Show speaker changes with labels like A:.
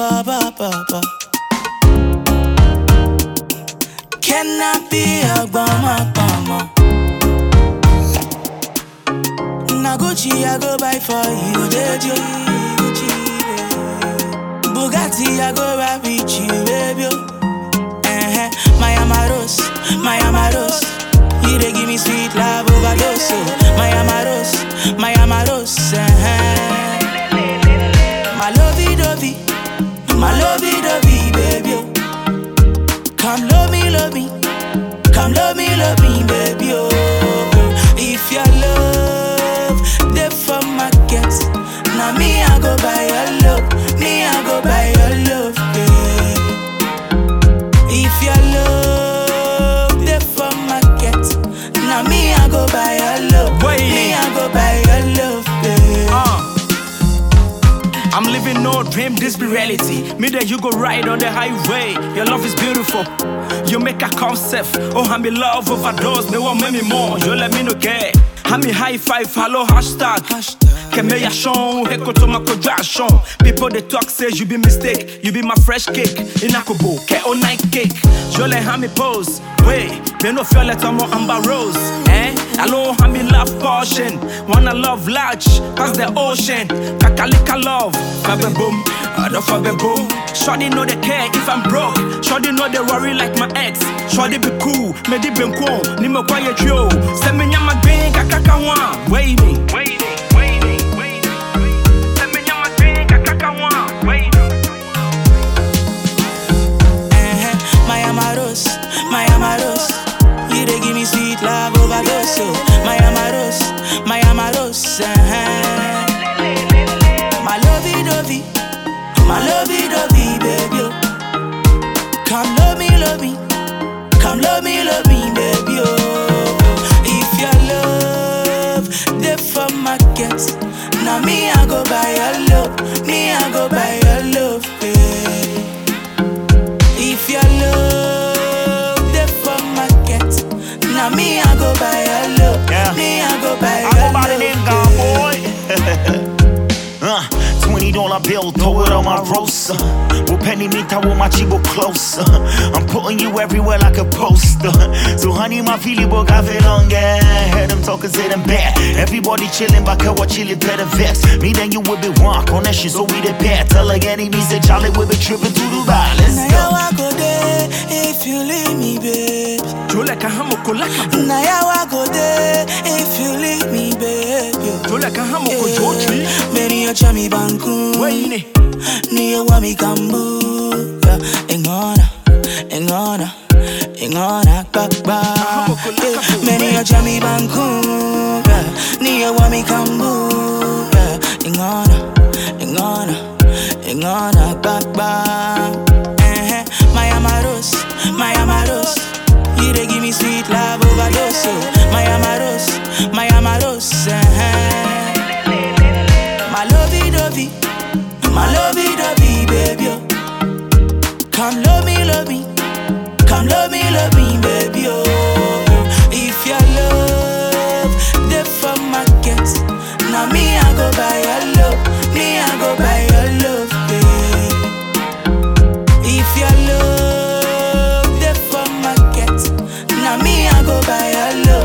A: ba ba ba ba. Can I be a bama bama? Na Gucci I go buy for you, Deji. Gucci, babe. Bugatti I go buy with you, baby. Uh-huh. My Amaros, my Amaros. You dey give me sweet love overdose. oh. My Amaros, my Amaros. Uh-huh. My lovey dovey, my lovey dovey, baby. oh. Come love me, love me. Come love me, love me, baby. Oh, if your love, the for market. Now me, I go buy your love. Me, I go buy your love, babe. If your love, the for market. Now me, I go buy your love.
B: Wait.
A: Me, I go buy your love, babe.
B: Uh. I'm living no dream, this be reality. Me that you go ride on the highway. Your love is beautiful. You make a concept. Oh, I'm in love overdose. Me want me more. You let me know get. I'm in high five, hello hashtag. Kemeyashon, hekoto makodration. People they talk say you be mistake, you be my fresh cake. Inakobo, ke o night cake. Je let me pose. Wait, me no feel like I'm amber rose. Eh? Hello, I'm in love portion. Wanna love large, cause the ocean. Kakalika love, fabe boom, other fabe boom. Shorty know they care if I'm broke. Shorty know they worry like my ex. Shorty be cool, me di ben cool. Ni me quiet yo. Send me nyama green, kakaka one. Waiting, waiting, waiting, waiting. Send me nyama green, kakaka one. Waiting.
A: Eh, My Amaros, my Amaros. You dey give me sweet love overdose. oh. My Amaros, my Amaros. eh. My lovey dovey, my lovey dovey, baby. oh. Come love me, love me. Come love me, love me, baby. Oh, if your love, the for market. Now me, I go buy your love. Me, I go buy your love, babe. If your love, the for market. Now me, I go buy your love.
C: Yeah.
A: Me, I go buy
C: I
A: your
C: go by the name
A: love.
C: God, boy. uh, Twenty dollar bill, throw it on my roaster. Well, penny me with my chibo closer. I'm putting you everywhere like a poster. So honey, my feeling book I feel on Heard them talking, say them bad. Everybody chilling, back what chilling better vex. Me then you will be walk on that shit, so we the bad. Tell again, me say Charlie will be tripping to Dubai. Let's
A: Now
C: go.
A: how I go there if you leave me, babe.
B: Jole kahamo kolaka bo.
A: Now how I go there if you leave me, babe. yo.
B: Jole kahamo ko jotri.
A: Many a chami banku.
B: Waiting.
A: Ni wa mi kambu. Ingona, ingona, ingona bakba. Many a chami banku. Ni wa mi kambu. Ingona, ingona, ingona bakba. Eh, My Amaros, my Amaros. You dey give me sweet love overdose. oh. My Amaros, my Amaros. eh. My lovey dovey, my lovey dovey, baby. oh. Come love me, love me. Come love me, love me, baby. Oh, if your love, the for market. Now me, I go buy your love. Me, I go buy your love, babe. If your love, the for market. Now me, I go buy your love.